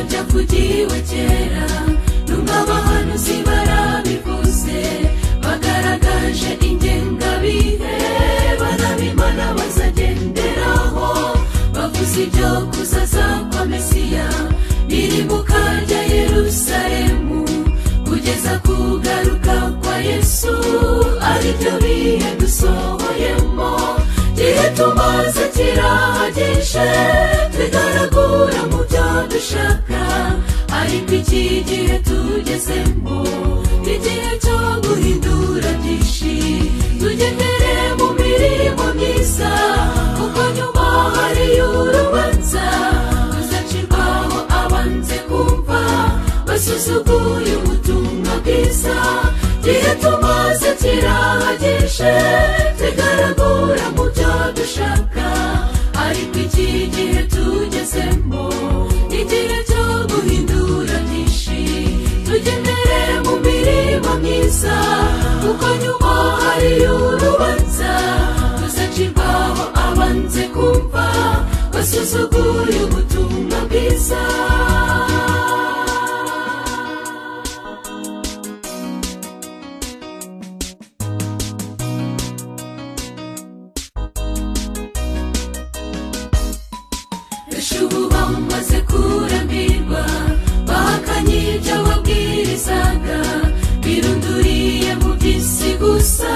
byavugiwe kera nubwo abahanuzi barabivuze bagaragaje ingengabihe barabimana bazagenderaho bavuze ibyo kuzaza kwa mesiya birimuka rya yerusalemu kugeza kugaruka kwa yesu aribyo bihe dusohoyemo igihe tumaze kirahagije tugaragura mu byo dushaka ariko iki gihe tugezemo ni igihe cyo guhindura byinshi tugendere mu mirimo myiza kuko nyuma hariyo urubanza tuzacirwaho abanze kumva basuzuguye ubutumwa bwiza igihe tumaze kirahagije tugaragura mu byo dushaka ariko iki gihe tugezemo ni igihe cyo guhindura byinshi tugendere mu mirimo myiza kuko nyuma hariyo urubanza tuzacirwaho abanze kumva basuzuguye ubutumwa bwiza benshi ubu bamaze kurambirwa bahakanye ibyo babwirizaga birunduriye mu by'isi gusa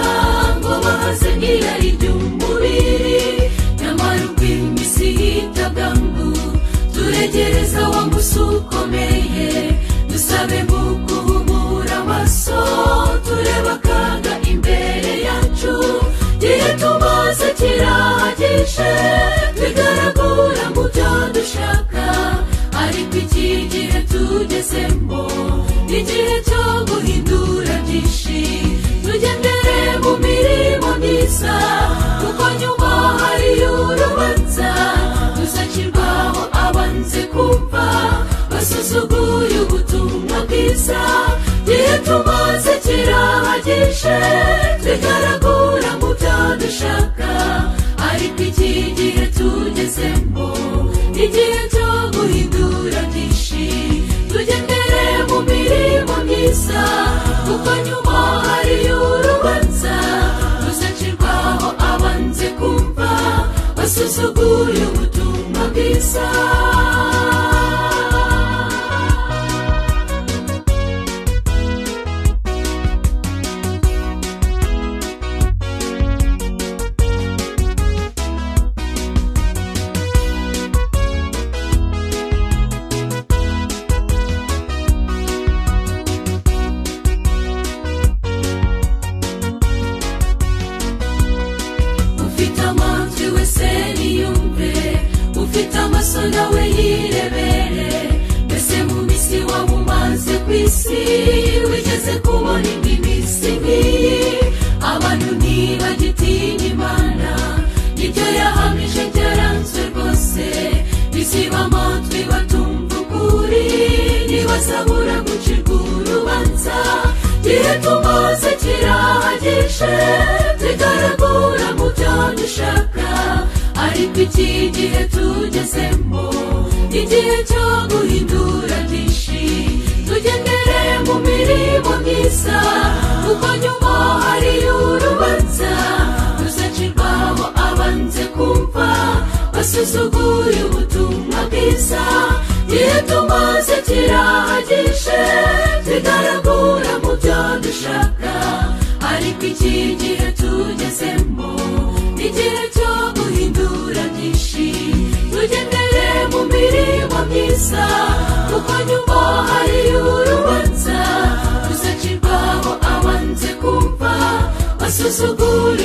ngo bahaze irari ry'umubiri nyamara ubwo iminsi yitabwa ngo turegereza wa musi ukomeye dusabe mu guhumura amaso turebe akaga imbere yacu igihe tumaze kirahagije bigaragura mu byo dushaka ariko iki gihe tugezemo ni igihe cyo guhindura byinshi tugendere mu mirimo myiza kuko nyuma hariyo urubanza tuzacirwaho abanze kumva basuzuguye ubutumwa bwiza igihe tumaze kirahagije tugaragura mu byo dushaka ariko iki gihe tugezemo ni igihe cyo guhindura byinshi tugendere mu mirimo myiza kuko nyuma hariyo urubanza tuzacirwaho abanze kumva basuzuguye ubutumwa bwiza ufite amatwi wese niyumve ufite amaso nawe yirebere mbese mu minsi waba umaze ku isi wigeze kubona indi minsi nk'iyi abantu ntibagitinya imana ibyo yahamije byaranzwe rwose biziba amatwi batumva ukuri ntibazabura gucirwa urubanza igihe tumaze kirahagije tugaragura mu byo dushaka ariko iki gihe tugezemo ni igihe cyo guhindura byinshi tugendere mu mirimo myiza kuko nyuma hariyo urubanza tuzacirwaho abanze kumva basuzuguye ubutumwa bwiza igihe tumaze kirahagije tugaragura mu byo dushaka ariko iki gihe tugezemo ni igihe cyo guhindura byinshi tugendere mu mirimo myiza kuko nyuma hariyo urubanza tuzacirwaho abanze kumva basuzugura